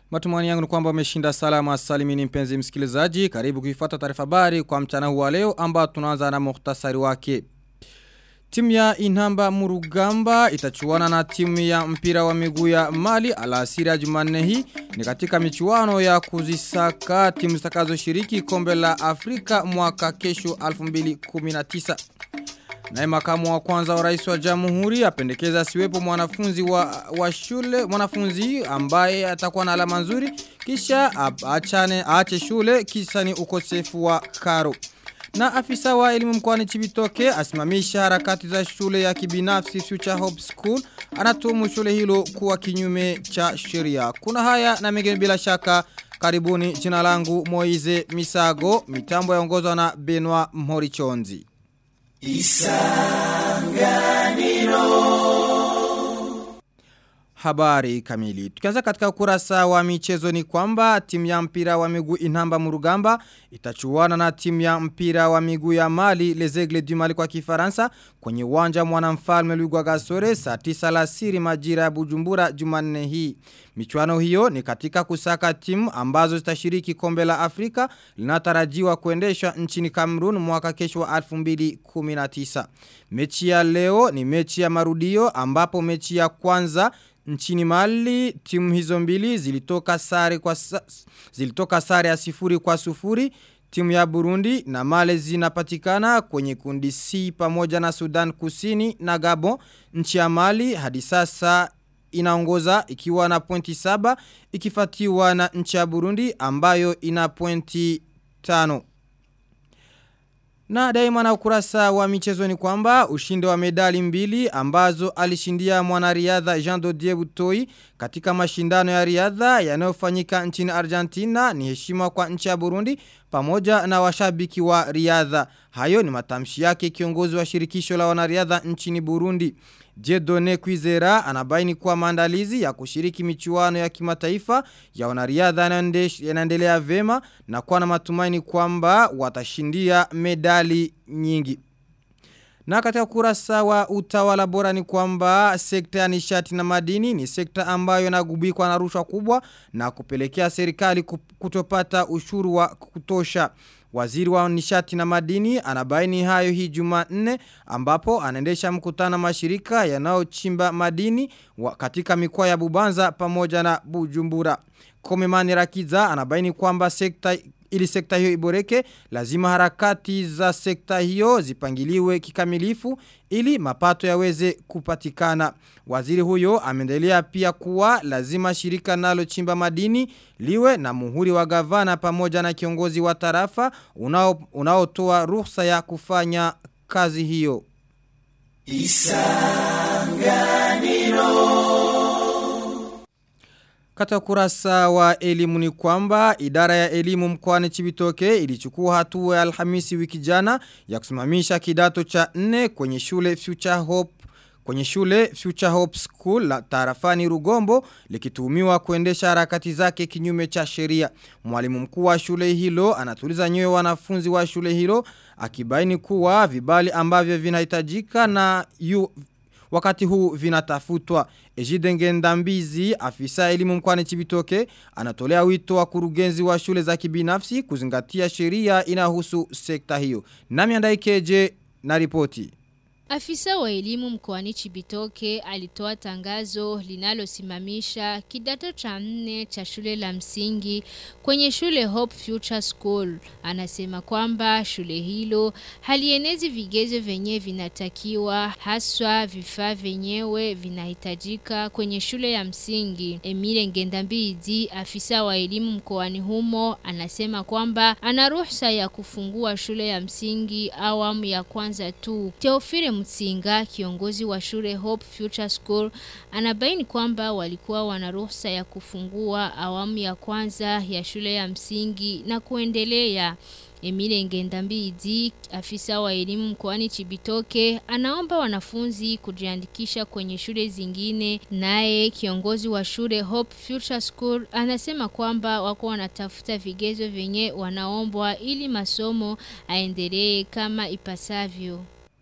Matumani yangu ni kwamba umeshinda salama salimini mpenzi msikilizaji. Karibu kuifuata taarifa habari kwa mchana huu wa leo ambao tunaanza na muhtasari wake. Timu ya Inhamba Murugamba itachuana na timu ya mpira wa miguu ya Mali alasiri ya Jumanne hii ni katika michuano ya kuzisaka timu zitakazoshiriki kombe la Afrika mwaka kesho 2019. Naye makamu wa kwanza wa rais wa jamhuri apendekeza siwepo mwanafunzi wa, wa shule mwanafunzi ambaye atakuwa na alama nzuri kisha achane aache shule kisa ni ukosefu wa karo. Na afisa wa elimu mkoani Chibitoke asimamisha harakati za shule ya kibinafsi Future Hope School anatumu shule hilo kuwa kinyume cha sheria. Kuna haya na mengine bila shaka karibuni jina langu Moize Misago mitambo yaongozwa na Benoit Mhorichonzi. Isanganiro Habari kamili. Tukianza katika ukurasa wa michezo ni kwamba timu ya mpira wa miguu Inhamba Murugamba itachuana na timu ya mpira wa miguu ya Mali Les Aigles du Mali kwa Kifaransa kwenye uwanja mwanamfalme Lugwa Gasore saa 9 alasiri majira ya Bujumbura Jumanne hii. Michuano hiyo ni katika kusaka timu ambazo zitashiriki kombe la Afrika linatarajiwa kuendeshwa nchini Cameroon mwaka kesho wa 2019. Mechi ya leo ni mechi ya marudio ambapo mechi ya kwanza Nchini Mali timu hizo mbili zilitoka sare kwa zilitoka sare ya sifuri kwa sufuri timu ya Burundi na Mali zinapatikana kwenye kundi C pamoja na Sudan Kusini na Gabon nchi ya Mali hadi sasa inaongoza ikiwa na pointi saba ikifatiwa na nchi ya Burundi ambayo ina pointi tano na daima na ukurasa wa michezo ni kwamba ushindi wa medali mbili ambazo alishindia mwanariadha Jean Dodier Butoi katika mashindano ya riadha yanayofanyika nchini Argentina ni heshima kwa nchi ya Burundi pamoja na washabiki wa riadha. Hayo ni matamshi yake kiongozi wa shirikisho la wanariadha nchini Burundi. Jedone Kwizera anabaini kuwa maandalizi ya kushiriki michuano ya kimataifa ya wanariadha yanaendelea vema na kuwa na matumaini kwamba watashindia medali nyingi. Na katika kurasa wa utawala bora ni kwamba sekta ya nishati na madini ni sekta ambayo inagubikwa na rushwa kubwa na kupelekea serikali kutopata ushuru wa kutosha. Waziri wa nishati na madini anabaini hayo hii Jumanne ambapo anaendesha mkutano mashirika yanayochimba madini katika mikoa ya Bubanza pamoja na Bujumbura. Komemani Rakiza anabaini kwamba sekta ili sekta hiyo iboreke lazima harakati za sekta hiyo zipangiliwe kikamilifu ili mapato yaweze kupatikana. Waziri huyo ameendelea pia kuwa lazima shirika nalo chimba madini liwe na muhuri wa gavana pamoja na kiongozi wa tarafa unaotoa unao ruhusa ya kufanya kazi hiyo. Isanganiro Kata kurasa wa elimu ni kwamba idara ya elimu mkoani Chibitoke ilichukua hatua ya Alhamisi wiki jana ya kusimamisha kidato cha 4 kwenye shule Future Hope kwenye shule Future Hope School la tarafani Rugombo likitumiwa kuendesha harakati zake kinyume cha sheria. Mwalimu mkuu wa shule hilo anatuliza nyoyo wanafunzi wa shule hilo akibaini kuwa vibali ambavyo vinahitajika na yu wakati huu vinatafutwa. Ejide Ngendambizi, afisa elimu mkwani Chibitoke, anatolea wito wa kurugenzi wa shule za kibinafsi kuzingatia sheria inahusu sekta hiyo. Nami andaikeje na ripoti. Afisa wa elimu mkoani Chibitoke alitoa tangazo linalosimamisha kidato cha nne cha shule la msingi kwenye shule Hope Future School. Anasema kwamba shule hilo halienezi vigezo venye vinatakiwa haswa vifaa venyewe vinahitajika kwenye shule ya msingi. Emile Ngendambidi, afisa wa elimu mkoani humo, anasema kwamba ana ruhusa ya kufungua shule ya msingi awamu ya kwanza tu. Teofile Mtsinga, kiongozi wa shule Hope Future School, anabaini kwamba walikuwa wana ruhusa ya kufungua awamu ya kwanza ya shule ya msingi na kuendelea. Emile Ngendambidi, afisa wa elimu mkoani Chibitoke, anaomba wanafunzi kujiandikisha kwenye shule zingine. Naye kiongozi wa shule Hope Future School anasema kwamba wako wanatafuta vigezo vyenye wanaombwa ili masomo aendelee kama ipasavyo.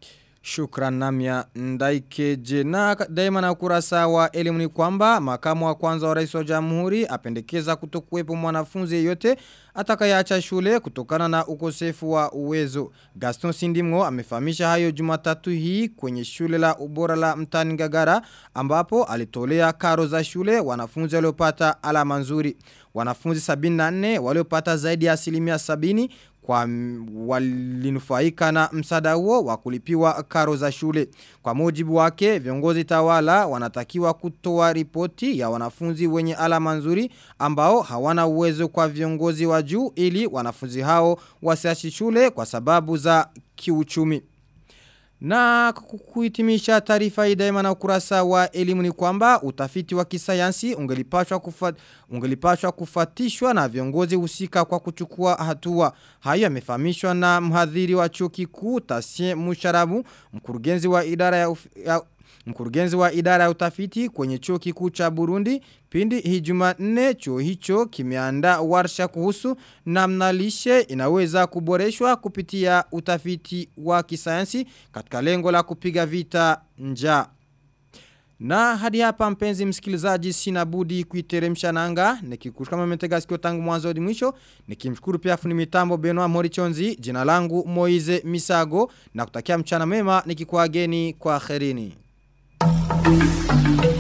Shukran namya ndaikeje na daima na ukurasa wa elimu ni kwamba makamu wa kwanza wa rais wa jamhuri apendekeza kutokuwepo mwanafunzi yeyote atakayeacha shule kutokana na ukosefu wa uwezo. Gaston Sindimgo amefahamisha hayo Jumatatu hii kwenye shule la ubora la mtani Ngagara ambapo alitolea karo za shule wanafunzi waliopata alama nzuri. Wanafunzi 74 waliopata zaidi ya asilimia 70 kwa walinufaika na msada huo wa kulipiwa karo za shule. Kwa mujibu wake, viongozi tawala wanatakiwa kutoa ripoti ya wanafunzi wenye alama nzuri ambao hawana uwezo kwa viongozi wa juu ili wanafunzi hao wasiachi shule kwa sababu za kiuchumi. Na kuhitimisha taarifa hii daima na ukurasa wa elimu ni kwamba utafiti wa kisayansi ungelipashwa kufat, ungelipashwa kufatishwa na viongozi husika kwa kuchukua hatua. Hayo yamefahamishwa na mhadhiri wa chuo kikuu Tasie Musharabu, mkurugenzi wa idara ya, uf, ya Mkurugenzi wa idara ya utafiti kwenye chuo kikuu cha Burundi pindi hii Jumanne chuo hicho kimeandaa warsha kuhusu namna lishe inaweza kuboreshwa kupitia utafiti wa kisayansi katika lengo la kupiga vita njaa. Na hadi hapa mpenzi msikilizaji sina budi kuiteremsha nanga nikikushukuru kama mmetega sikio tangu mwanzo hadi mwisho nikimshukuru pia fundi mitambo Benoit Morichonzi jina langu Moize Misago na kutakia mchana mema nikikuageni kwa kherini. Thank you.